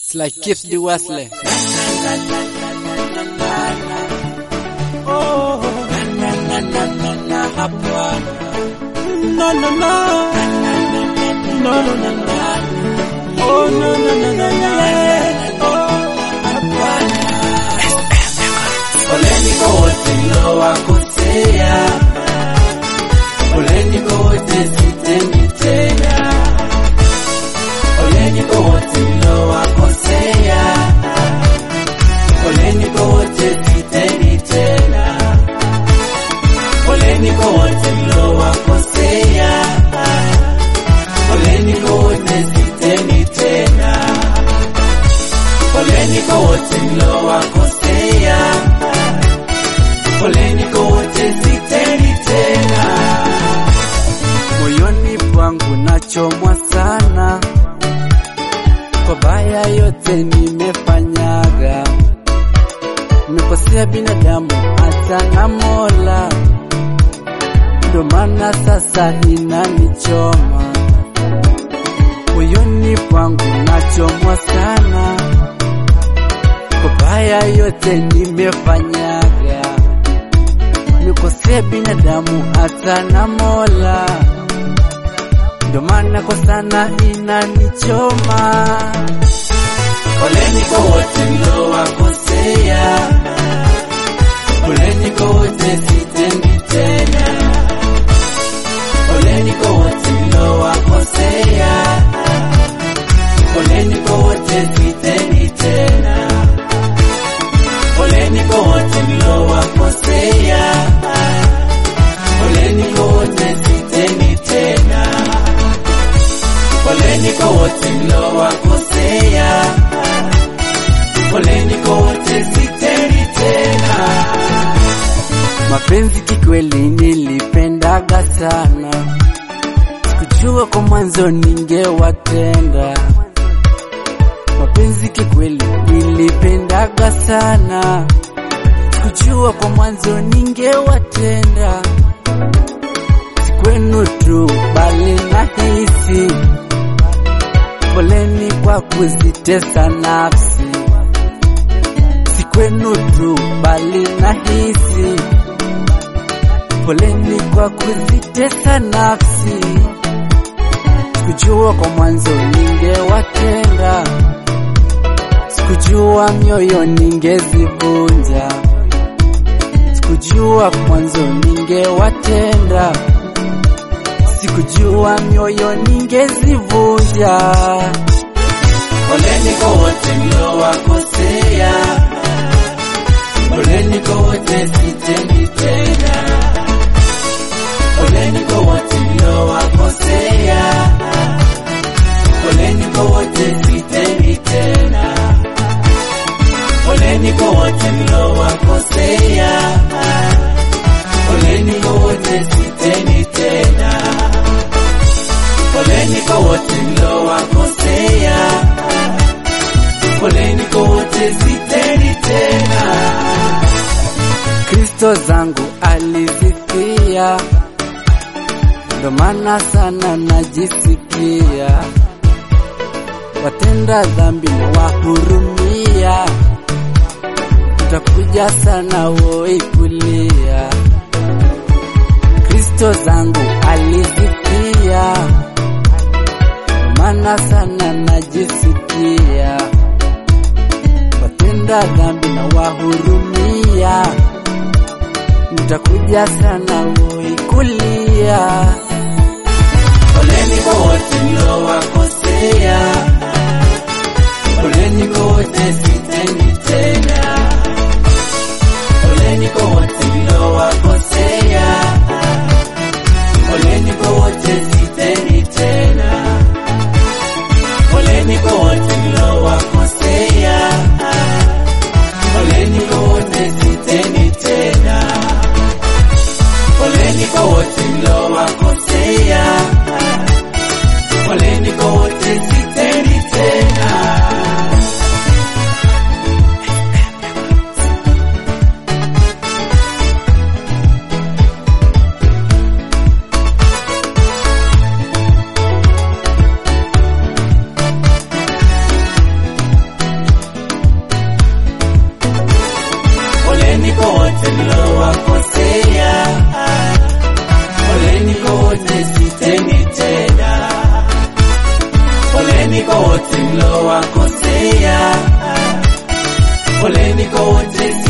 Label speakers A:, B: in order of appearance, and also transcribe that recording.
A: It's like Keith D. Wesley.
B: No, no, no. No, no, no, no. Oh, no, no, no, no, no. Oh, hapana. Poleni kwa wote nilowakosea. Poleni kwa wote sitendi tena. Poleni kwa wote nilowakosea. Poleni kwa wote sitendi tena. Poleni kwa wote nilowakosea. Poleni kwa wote sitendi tena. Poleni kwa wote nilowakosea. Poleni kwa wote sitendi tena.
A: Moyoni pangu nachomwa sana kwa baya yote nimefanyaga, nimekosea binadamu hata na Mola, ndo maana sasa inanichoma. Moyoni pangu nachomwa sana kwa baya yote nimefanyaga, nimekosea binadamu hata na Mola ndo maana kwa sana inanichoma.
B: Poleni kwa wote nilowakosea. Poleni kwa wote sitendi tena. Poleni kwa wote nilowakosea. Poleni kwa wote sitendi tena. Poleni kwa wote nilowakosea. Poleni kwa wote sitendi tena. Poleni kwa wote nilowakosea. Poleni kwa wote sitendi tena.
A: Mapenzi kikweli nilipendaga sana, sikujua kwa mwanzo ningewatenda. Mapenzi kikweli nilipendaga sana, sikujua kwa mwanzo ningewatenda. Si kwenu tu bali nahisi, poleni kwa kuzitesa nafsi si kwenu tu bali nahisi, poleni kwa kuzitesa nafsi. Sikujua kwa mwanzo ningewatenda, sikujua mioyo ningezivunja, sikujua kwa mwanzo ningewatenda, sikujua mioyo ningezivunja.
B: Poleni kwa wote nilowakosea. Poleni kwa wote sitendi tena. Poleni kwa wote nilowakosea. Poleni kwa wote sitendi tena. Poleni kwa wote nilowakosea. Poleni kwa wote sitendi tena. Poleni kwa wote nilowakosea. Poleni kwa wote sitendi tena.
A: Kristo zangu alizifia, ndo maana sana najisikia, watenda dhambi na wahurumia, utakuja sana woi kulia. Kristo zangu alizifia, ndo maana sana najisikia, watenda dhambi na wahurumia nitakuja sana woi kulia.
B: Poleni kwa wote nilowakosea. Poleni kwa wote sitendi tena. Poleni kwa wote nilowakosea. Poleni kwa wote sitendi tena. Poleni kwa wote nilowakosea. Poleni kwa wote sitendi tena. Poleni kwa wote nilowakosea. Poleni kwa wote sitendi tena. wote mlowakosea, poleni kwa wote